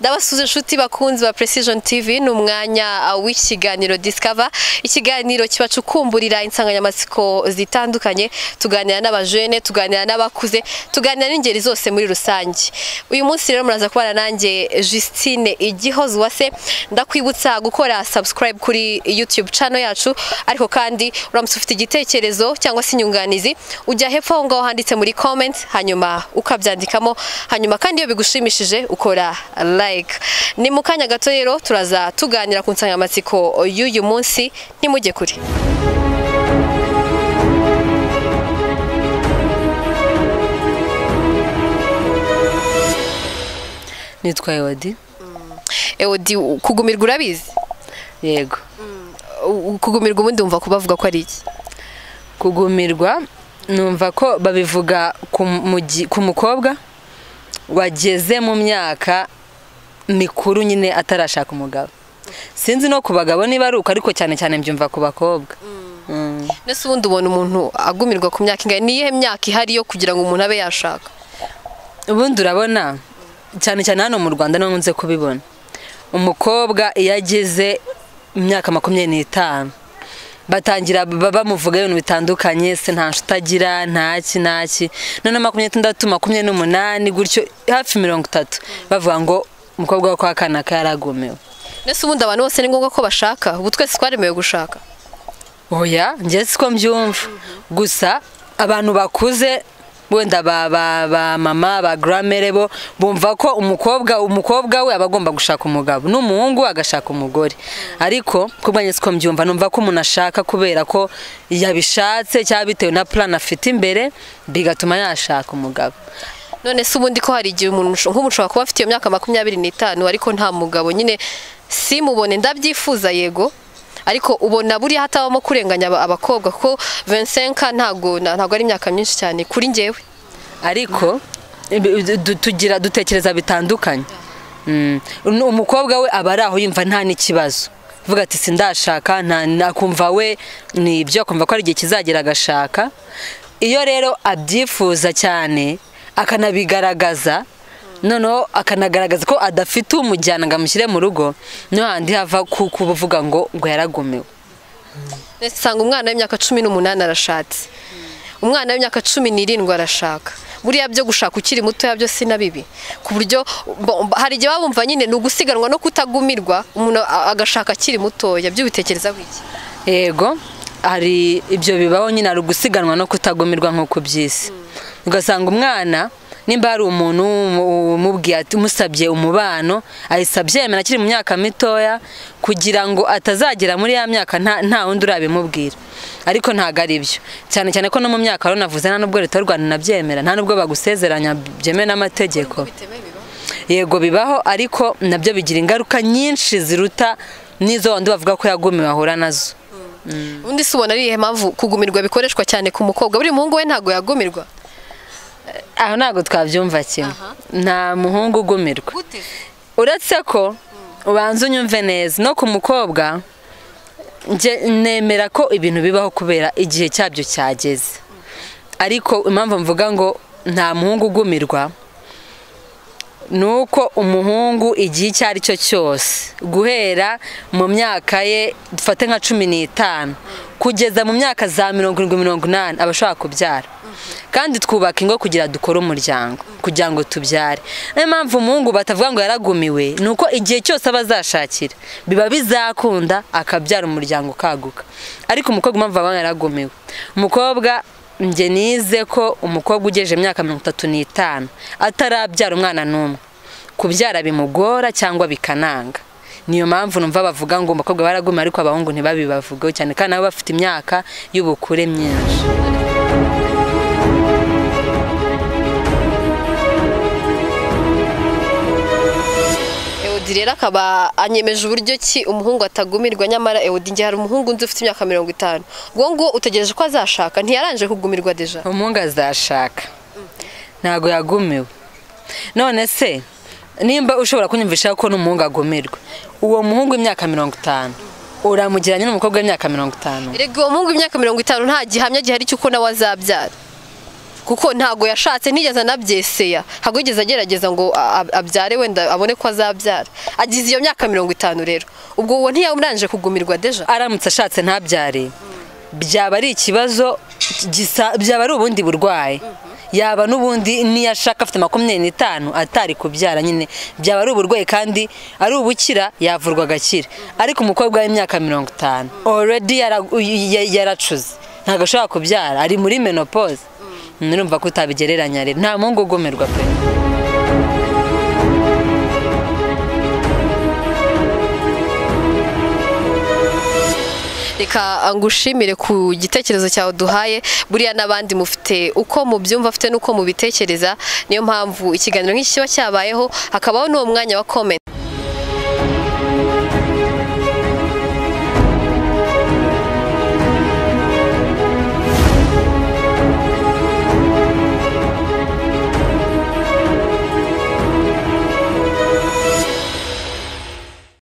ndabasuza inshuti bakunzi ba Precision TV ni umwanya w'ikiganiro Discover ikiganiro kibacukumburira insanganyamatsiko zitandukanye tuganira n'abajene tuganira n'abakuze tuganira n'ingeri zose muri rusange uyu munsi rero muraza kubana nanjye Justine Igihozo wase ndakwibutsa gukora subscribe kuri YouTube channel yacu ariko kandi uramutse ufite igitekerezo cyangwa se inyunganizi ujya hepfo aho ngaho handitse muri comment hanyuma ukabyandikamo hanyuma kandi iyo bigushimishije ukora like ni mu kanya gato rero turaza tuganira ku nsanganyamatsiko y'uyu munsi ntimujye kure nitwa Ewadi Ewodi kugumirwa urabizi yego U- kugumirwa ubundi wumva ko bavuga ko ari iki kugumirwa numva ko babivuga ku mugi- ku mukobwa wageze mu myaka mikuru nyine atarashaka umugabo sinzi no ku bagabo niba ari uko ariko cyane cyane mbyumva ku bakobwa Mm. mbese ubundi ubona umuntu agumirwa ku myaka ingana niyihe myaka ihari yo kugira ngo umuntu abe yashaka ubundi urabona cyane cyane hano mu rwanda niho nkunze kubibona umukobwa iyo ageze imyaka makumyabiri n'itanu batangira ba- bamuvuga ibintu bitandukanye se nta nshuti agira ntaki ntaki noneho makumyabiri n'itandatu makumyabiri n'umunani gutyo hafi mirongo itatu bavuga ngo umukobwa wo kwa kanaka yaragumiwe mbese ubundi abantu bose ni ngombwa ko bashaka ubu twese twaremewe gushaka oya njye siko mbyumva gusa abantu bakuze wenda ba ba ba mama ba gramere bo bumva ko umukobwa umukobwa we aba agomba gushaka umugabo n'umuhungu agashaka umugore ariko ku bwanjye siko mbyumva numva ko umuntu ashaka kubera ko yabishatse cyangwa bitewe na plan afite imbere bigatuma yashaka umugabo none se ubundi ko hari igihe umuntu nk'umuntu ushobora kuba afite iyo myaka makumyabiri n'itanu ariko nta mugabo nyine simubone ndabyifuza yego ariko ubona buriya hatabamo kurenganya aba- abakobwa ko 25 ntago na- ntago ari imyaka myinshi cyane kuri njyewe ariko ibi- du- tugira dutekereza bitandukanye Mm. Nu- umukobwa we aba ari aho yumva nta n'ikibazo vuga ati sindashaka nta- nta- akumva we ni ibyo akumva ko ari igihe kizagera agashaka iyo rero abyifuza cyane akanabigaragaza noneho akanagaragaza ko adafite umujyana ngo amushyire mu rugo no handi hava ku kuvuga ngo ngo yaragumiwe usanga umwana w'imyaka cumi n'umunani arashatse umwana w'imyaka cumi n'irindwi arashaka buriya byo gushaka ukiri mutoya byo si na bibi ku buryo bo- bo- hari igihe baba bumva nyine ni ugusiganwa no kutagumirwa umuntu a- agashaka akiri mutoya byo bitekereza iki yego hari ibyo bibaho nyine hari ugusiganwa no kutagumirwa nk'uko by'isi ugasanga umwana nimba hari umuntu umu- umubwiye ati umusabye umubano ahise abyemera akiri mu myaka mitoya kugira ngo atazagera muri ya myaka nta nta wundi urabimubwira ariko ntabwo ari byo cyane cyane ko no mu myaka rero navuze nta n'ubwo leta y'u rwanda inabyemera nta n'ubwo bagusezeranya byemewe n'amategeko yego bibaho ariko nabyo bigira ingaruka nyinshi ziruta n'izo wandi bavuga ko yagumiwe ahura nazo undi si ubona ari iyihe mpamvu kugumirwa bikoreshwa cyane ku mukobwa buri muhungu we ntabwo yagumirwa aho ntabwo twabyumva kimwe nta muhungu ugumirwa uretse ko ubanza unyumve neza no ku mukobwa njye nemera ko ibintu bibaho kubera igihe cyabyo cyageze ariko impamvu mvuga ngo nta muhungu ugumirwa ni uko umuhungu igihe icyo ari cyo cyose guhera mu myaka ye dufate nka cumi n'itanu kugeza mu myaka za mirongo irindwi mirongo inani aba ashobora kubyara kandi twubaka ingo kugira dukore umuryango kugira ngo tubyare niyo mpamvu umuhungu batavuga ngo yaragumiwe ni uko igihe cyose aba azashakira biba bizakunda akabyara umuryango ukaguka ariko umukobwa impamvu aba yaragumiwe umukobwa njye nize ko umukobwa ugejeje imyaka mirongo itatu n'itanu atarabyara umwana n'umwe kubyara bimugora cyangwa bikananga niyo mpamvu numva bavuga ngo umukobwa baraguma ariko abahungu ntibabibavugeho cyane kandi nabo bafite imyaka y'ubukure myinshi Eudi rero akaba anyemeje uburyo ki umuhungu atagumirwa nyamara Eudi njye hari umuhungu nzi ufite imyaka mirongo itanu ubwo nguwo utegereje ko azashaka ntiyarangije kugumirwa deja umuhungu azashaka ntabwo yagumiwe none se nimba ushobora kunyumvisha ko n'umuhungu agumirwa uwo muhungu w'imyaka mirongo itanu uramugiranye n'umukobwa w'imyaka mirongo itanu erega uwo muhungu w'imyaka mirongo itanu nta gihamya gihari cy'uko nawe azabyara kuko ntago yashatse ntigeze anabyeseya ntabwo yigeze agerageza ngo a- a- abyare wenda abone ko azabyara agize iyo myaka mirongo itanu rero ubwo uwo ntiyamurangije kugumirwa deja aramutse ashatse ntabyare byaba ari ikibazo gisa- byaba ari ubundi burwayi yaba n'ubundi niyo ashaka afite makumyabiri n'itanu atari kubyara nyine byaba ari uburwayi kandi ari ubukira yavurwa agakira ariko umukobwa w'imyaka mirongo itanu already yara- ya- yaracuze ntabwo ashobora kubyara ari muri menopause nurumva ko utabigereranya rero nta muhungu ugomerwa pe reka ngushimire ku gitekerezo cyawe duhaye buriya n'abandi mufite uko mubyumva afite n'uko mubitekereza niyo mpamvu ikiganiro nk'iki kiba cyabayeho hakabaho n'uwo mwanya wa comment